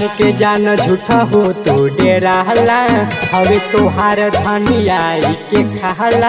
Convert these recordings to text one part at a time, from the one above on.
काहे के जान झूठा हो तो डेराला हवे तोहार धनियाई के खाला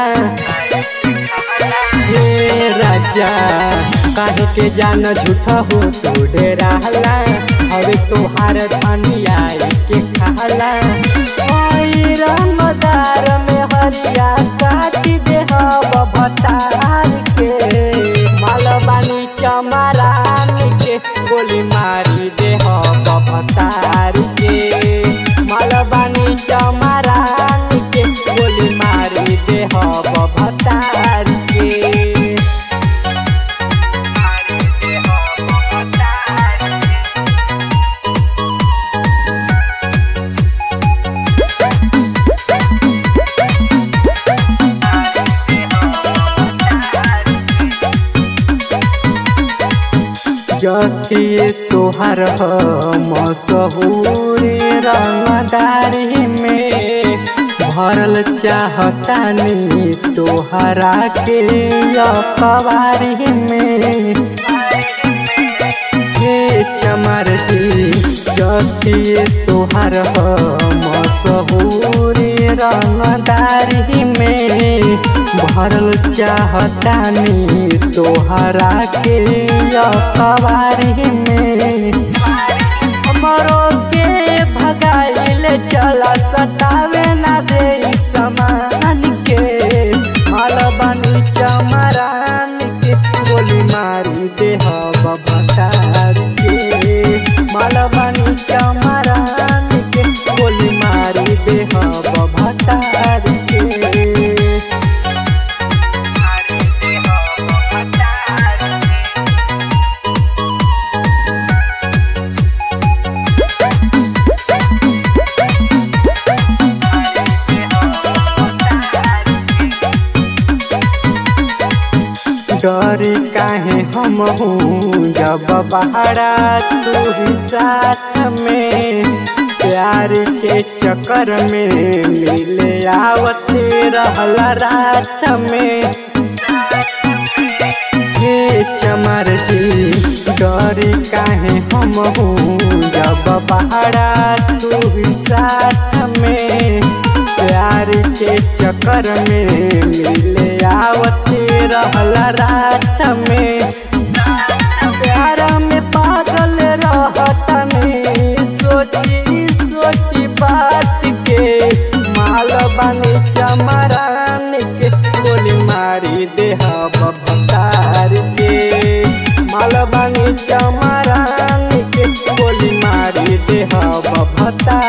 हे राजा काहे के जान झूठा हो तो डेराला हवे तोहार धनियाई के खाला ओई रंगदार में हरिया काटी दे हब भतार के मालबानी चमरान के गोली मारी दे हब भतार के मालबानी चमरान के गोली मारी दे हब भतार के जतिए तोहर मसहूरी रंगदारी में भरल चाहतानी तोहरा के अखबारी में हे चमर जी जतिए तोहर मसहूरी रंगदारी में भरल चाहतानी तोहरा के अखबारी में हमरो के भगाइल चला सतावे ना दे समान के मालबानी चमरान के गोली मारी दे हब भटार के मालबानी चमरान के गोली मारी दे हब भटार के डरी काहे हम हूँ जब बहरा तू ही साथ में प्यार के चक्कर में मिले आवते रहल रात में हे चमर जी डरी काहे हम हूँ जब बहरा तू ही साथ में प्यार के चक्कर में मिले आवते रहल रात में प्यार में पागल रहतनी सोची सोची बात के माल बनी चमरान के गोली मारी दे हब भतार के माल बनी चमरान के गोली मारी दे हब भतार